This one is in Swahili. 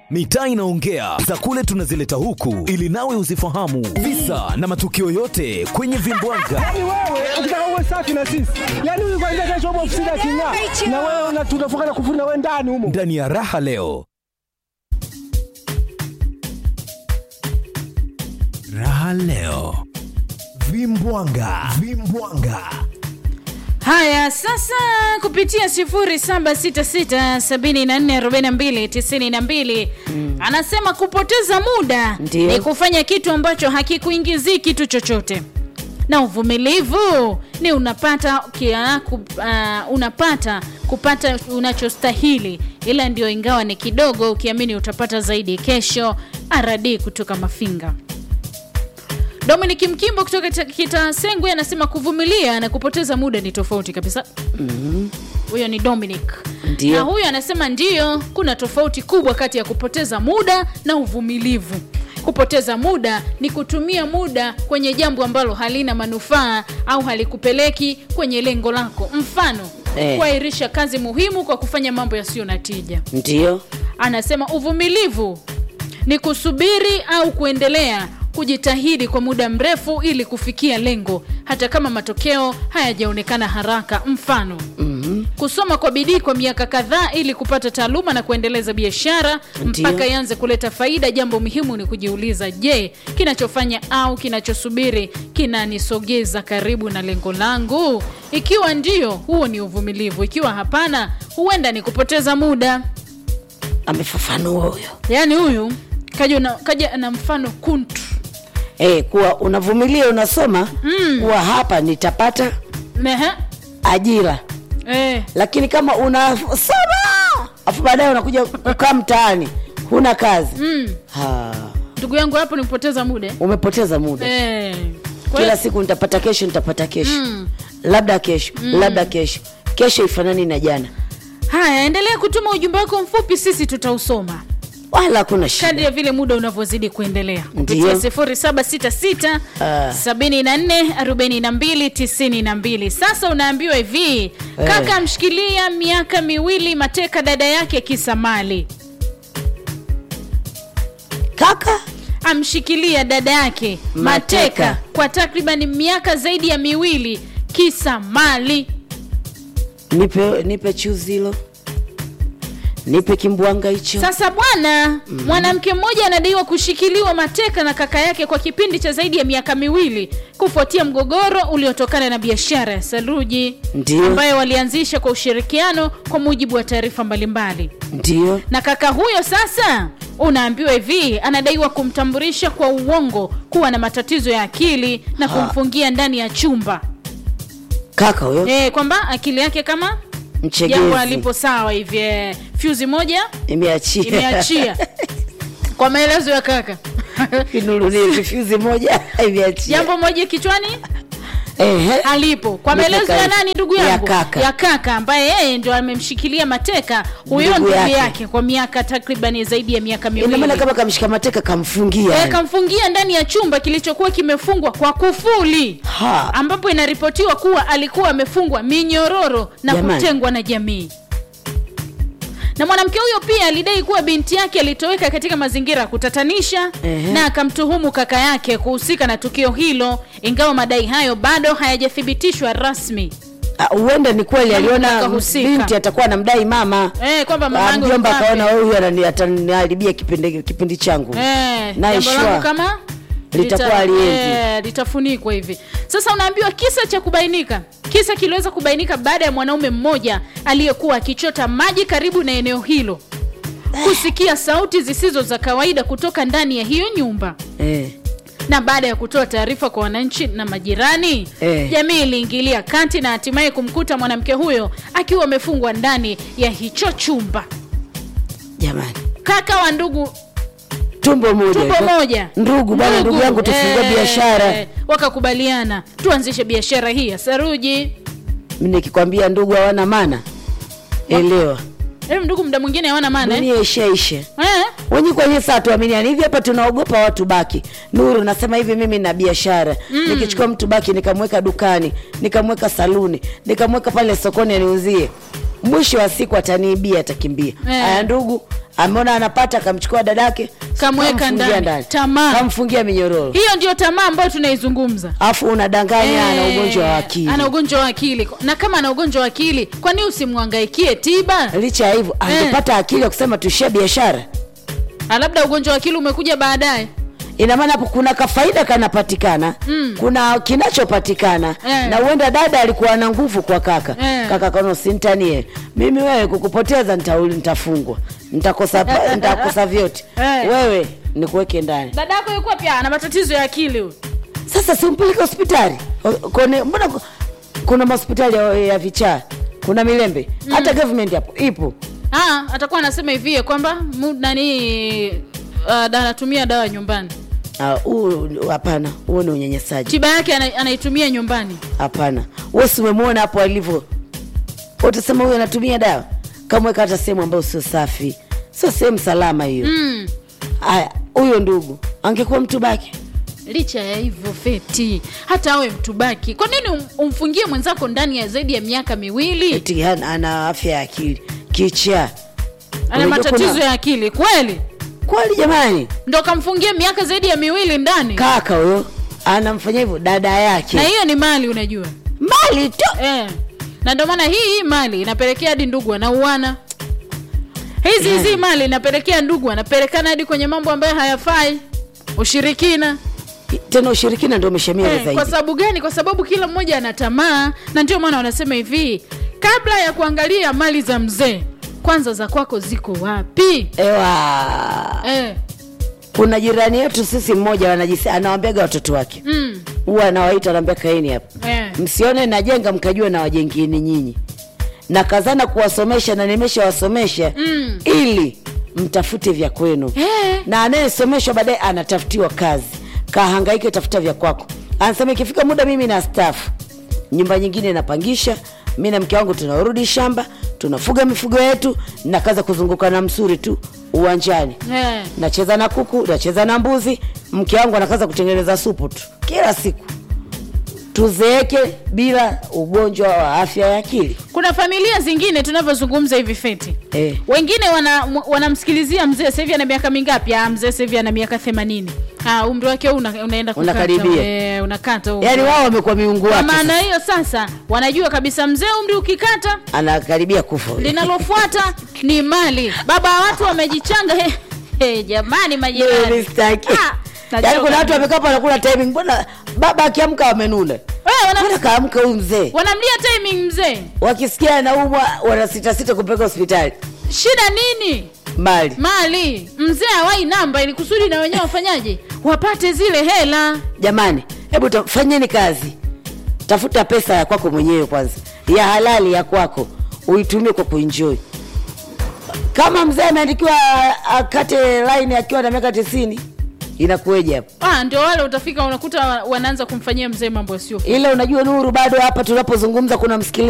mitaa inaongea za kule tunazileta huku ili nawe uzifahamu visa na matukio yote kwenye vimbwanga Yaani wewe ukitaka uwe safi na sisi, yaani huyu kwanza kesho upo ofisini aking'aa, na wewe una- tunafunga na kufuri na wewe ndani humo. ndani ya raha leo raha leo vimbwanga vimbwanga Haya, sasa kupitia 0766744292 anasema kupoteza muda Ndiyo. ni kufanya kitu ambacho hakikuingizii kitu chochote, na uvumilivu ni unapata kia, ku, uh, unapata kupata unachostahili, ila ndio ingawa ni kidogo, ukiamini utapata zaidi kesho. RD kutoka Mafinga. Dominic Mkimbo kutoka Kita- Kitasengwe anasema kuvumilia na kupoteza muda ni tofauti kabisa. Huyo ni Dominic. Ndio. Na huyo anasema ndiyo, kuna tofauti kubwa kati ya kupoteza muda na uvumilivu. Kupoteza muda ni kutumia muda kwenye jambo ambalo halina manufaa au halikupeleki kwenye lengo lako. Mfano, Eh. kuahirisha kazi muhimu kwa kufanya mambo yasiyo na tija. Ndio. Anasema uvumilivu ni kusubiri au kuendelea kujitahidi kwa muda mrefu ili kufikia lengo hata kama matokeo hayajaonekana haraka. Mfano, mm-hmm. kusoma kwa bidii kwa miaka kadhaa ili kupata taaluma na kuendeleza biashara Ndiyo. mpaka ianze kuleta faida. Jambo muhimu ni kujiuliza, je, kinachofanya au kinachosubiri kinanisogeza karibu na lengo langu? Ikiwa ndio, huo ni uvumilivu. Ikiwa hapana, huenda ni kupoteza muda. Amefafanua huyo. yaani huyu kaja na, kaja na mfano kuntu Eh, kuwa unavumilia unasoma mm. kuwa hapa nitapata Mehe. ajira, Eh, lakini kama unasoma afu baadaye unakuja kukaa mtaani huna kazi mm. ha, ndugu yangu hapo ni kupoteza muda umepoteza muda eh. Kwa kila hiyo- siku nitapata kesho nitapata kesho labda kesho labda kesho kesho ifanani na jana haya endelea kutuma ujumbe wako mfupi sisi tutausoma wala hakuna kadri shida ya vile muda unavyozidi kuendelea kupitia Ndiyo. 0766 Ah. 74 42 92 sasa unaambiwa hivi kaka amshikilia miaka miwili mateka dada yake kisa mali kaka amshikilia dada yake mateka, Mateka. kwa takriban miaka zaidi ya miwili kisa mali nipe nipe chuzi hilo nipe kimbwanga hicho sasa bwana mwanamke mmoja anadaiwa kushikiliwa mateka na kaka yake kwa kipindi cha zaidi ya miaka miwili kufuatia mgogoro uliotokana na biashara ya saruji Ndiyo. ambayo walianzisha kwa ushirikiano kwa mujibu wa taarifa mbalimbali ndio na kaka huyo sasa unaambiwa hivi anadaiwa kumtambulisha kwa uongo kuwa na matatizo ya akili na kumfungia ndani ya chumba kaka huyo e, kwamba akili yake kama jambo mchegezi alipo sawa hivi eh, fyuzi moja imeachia imeachia kwa maelezo ya kaka kinurulie vifuzi moja imeachia jambo moja kichwani Ehe. alipo kwa Nipe maelezo ya kaifa. nani ndugu Ya yangu kaka. ya kaka ambaye yeye ndio amemshikilia mateka huyo Ndugu ndugu yake. yake. kwa miaka takriban zaidi ya miaka ina maana miwili kama kamshika mateka kamfungia Eh, yani. kamfungia ndani ya chumba kilichokuwa kimefungwa kwa kufuli Ha. ambapo inaripotiwa kuwa alikuwa amefungwa minyororo na Jamani. kutengwa na jamii na mwanamke huyo pia alidai kuwa binti yake alitoweka katika mazingira ya kutatanisha Ehe. na akamtuhumu kaka yake kuhusika na tukio hilo ingawa madai hayo bado hayajathibitishwa rasmi Ah, huenda ni kweli Kama aliona kakahusika. binti atakuwa anamdai mama eh, kwamba Ah, mamangu mjomba yuko wapi? akaona wewe huyu anani- ataniharibia kipindi, kipindi changu Eh, Naye jambo langu shwa. kama Litakuwa lita- haliendi. eh, litafunikwa hivi sasa unaambiwa kisa cha kubainika kisa kiliweza kubainika baada ya mwanaume mmoja aliyekuwa akichota maji karibu na eneo hilo kusikia sauti zisizo za kawaida kutoka ndani ya hiyo nyumba eh. na baada ya kutoa taarifa kwa wananchi na majirani Eh. jamii iliingilia kati na hatimaye kumkuta mwanamke huyo akiwa amefungwa ndani ya hicho chumba jamani kaka wa ndugu tumbo moja tumbo hivyo. moja ndugu bwana ndugu yangu tufungue eh, biashara wakakubaliana tuanzishe biashara hii ya saruji Mimi nikikwambia ndugu hawana maana elewa Em, ndugu mda mwingine hawana maana eh? dunia ishaisha Eh? wenye kwenye saa tuaminiani hivi hapa tunaogopa watu baki nuru nasema hivi mimi na biashara mm. nikichukua mtu baki nikamweka dukani nikamweka saluni nikamweka pale sokoni aniuzie mwisho wa siku ataniibia atakimbia Eh. aya ndugu ameona anapata akamchukua dadake Kamweka kamfungia ndani. Tamaa. kamfungia minyororo hiyo ndio tamaa ambayo tunaizungumza alafu unadanganya ana Eh, ugonjwa wa akili ana ugonjwa wa akili na kama ana ugonjwa wa akili kwani usimwangaikie tiba licha ya hivyo angepata akili ya kusema tuishie biashara Ah, labda ugonjwa wa akili umekuja baadaye ina maana hapo kuna kafaida kanapatikana mm. kuna kinachopatikana Eh. na huenda dada alikuwa na nguvu kwa kaka Eh. kaka kano sintanie mimi wewe kukupoteza nitauli nitafungwa nitakosa pa- nitakosa vyote Eh. wewe nikuweke ndani dada yako yukuwa pia ana matatizo ya akili huyu sasa simpeleke hospitali O- kone mbona ku- kuna mahospitali ya, ya vichaa kuna milembe hata government hapo ipo Ah, atakuwa anasema hivi kwamba mu- nani uh, da- anatumia dawa nyumbani Ah, huu hapana huo ni unyanyasaji tiba yake ana, anaitumia nyumbani hapana wesi umemwona hapo alivyo utasema huyu anatumia dawa kamweka hata sehemu ambayo sio safi sio sehemu salama hiyo mm. haya huyo ndugu angekuwa mtu baki licha ya hivyo feti hata awe mtubaki kwa nini um, umfungie mwenzako ndani ya zaidi ya miaka miwili eti hana- ana afya ya akili kichaa ana Unajua matatizo kuna- ya akili kweli kweli jamani ndo kamfungia miaka zaidi ya miwili ndani kaka huyo anamfanyia hivyo dada na yake hiyo ni mali unajua mali tu eh. na ndio maana hii hii mali inapelekea hadi ndugu wanauana hizi hizi mali inapelekea ndugu wanapelekana hadi kwenye mambo ambayo hayafai ushirikina tena ushirikina ndio umeshamia Eh, kwa zaidi sababu gani kwa sababu kila mmoja ana tamaa na ndio maana wanasema hivi kabla ya kuangalia mali za mzee kwanza za kwako ziko wapi ewa eh. kuna jirani yetu sisi mmoja wanajisi anawambiaga watoto wake mm. huwa anawaita anaambia kaeni hapa eh. msione najenga mkajua na wajengini nyinyi na kazana kuwasomesha na nimeshawasomesha Mm. ili mtafute vya kwenu Eh. na anayesomeshwa baadaye anatafutiwa kazi kahangaike tafuta vya kwako anasema ikifika muda mimi na stafu nyumba nyingine napangisha mi na mke wangu tunarudi shamba tunafuga mifugo yetu na kaza kuzunguka na msuri tu uwanjani Eh. nacheza na kuku nacheza na mbuzi mke wangu anakaza kutengeneza supu tu kila siku tuzeeke bila ugonjwa wa afya ya akili kuna familia zingine tunavyozungumza hivi feti eh. wengine wana- m- wanamsikilizia mzee sahivi ana miaka mingapi ah, mzee sahivi ana miaka themanini ah, umri wake huu una, unaenda kukata, Unakaribia. eh, unakata huu. yaani wao wamekuwa miungu kwa wake maana sasa. hiyo sasa wanajua kabisa mzee umri ukikata anakaribia kufa linalofuata ni mali baba wa watu wamejichanga he, he, jamani majirani Mimi sitaki. Ah, yaani nachoka kuna watu mimi. wamekaa pale wanakula timing mbona baba akiamka wamenuna Eh, wana- mbona kaamka huyu mzee wanamlia timing mzee wakisikia anaumwa wanasitasita kupeleka hospitali shida nini mali mali mzee awai namba ili kusudi na wenyewe wafanyaje wapate zile hela jamani hebu ta- fanyeni kazi tafuta pesa ya kwako mwenyewe kwanza ya halali ya kwako uitumie kwa kuenjoy kama mzee ameandikiwa akate line akiwa na miaka tisini inakueja hapo ah, ndio wale utafika unakuta wa- wanaanza kumfanyia mzee mambo yasio ila unajua nuru bado hapa tunapozungumza kuna msikilizaji